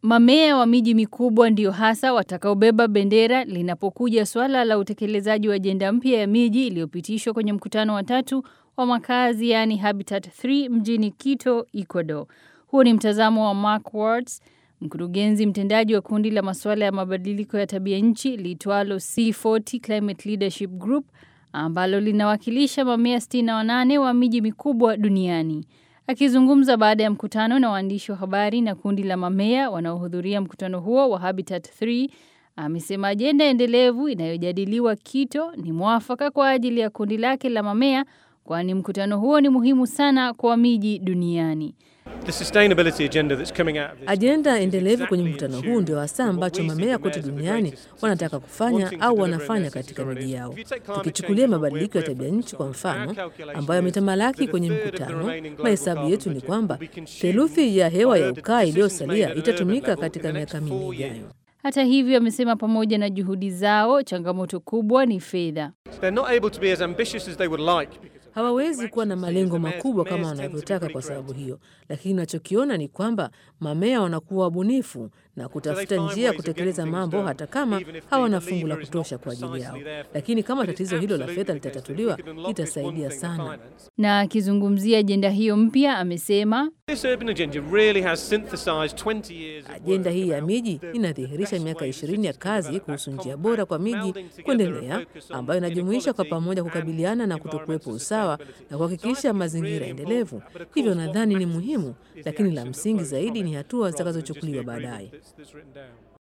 Mamea wa miji mikubwa ndio hasa watakaobeba bendera linapokuja swala la utekelezaji wa ajenda mpya ya miji iliyopitishwa kwenye mkutano wa tatu wa makazi yani Habitat 3 mjini Quito, Ecuador. Huo ni mtazamo wa Mark Wards, mkurugenzi mtendaji wa kundi la masuala ya mabadiliko ya tabia nchi liitwalo C40 Climate Leadership Group ambalo linawakilisha mamea 68 wa miji mikubwa duniani. Akizungumza baada ya mkutano na waandishi wa habari na kundi la mamea wanaohudhuria mkutano huo wa Habitat 3, amesema ajenda endelevu inayojadiliwa Quito ni mwafaka kwa ajili ya kundi lake la mamea kwani mkutano huo ni muhimu sana kwa miji duniani. Ajenda endelevu kwenye mkutano huu ndio hasa ambacho mamea kote duniani wanataka kufanya au wanafanya katika miji yao. Tukichukulia mabadiliko ya tabia nchi kwa mfano, ambayo yametamalaki kwenye mkutano, mahesabu yetu ni kwamba theluthi ya hewa ya ukaa iliyosalia itatumika katika miaka minne ijayo. Hata hivyo, amesema pamoja na juhudi zao, changamoto kubwa ni fedha. Hawawezi kuwa na malengo makubwa kama wanavyotaka kwa sababu hiyo, lakini unachokiona ni kwamba mamea wanakuwa wabunifu na kutafuta njia ya kutekeleza mambo hata kama hawana fungu la kutosha kwa ajili yao. Lakini kama tatizo hilo la fedha litatatuliwa, itasaidia sana. Na akizungumzia ajenda hiyo mpya, amesema ajenda hii ya miji inadhihirisha miaka ishirini ya kazi kuhusu njia bora kwa miji kuendelea, ambayo inajumuisha kwa pamoja kukabiliana na kutokuwepo usawa na kuhakikisha mazingira endelevu. Hivyo nadhani ni muhimu, lakini la msingi zaidi ni hatua zitakazochukuliwa baadaye.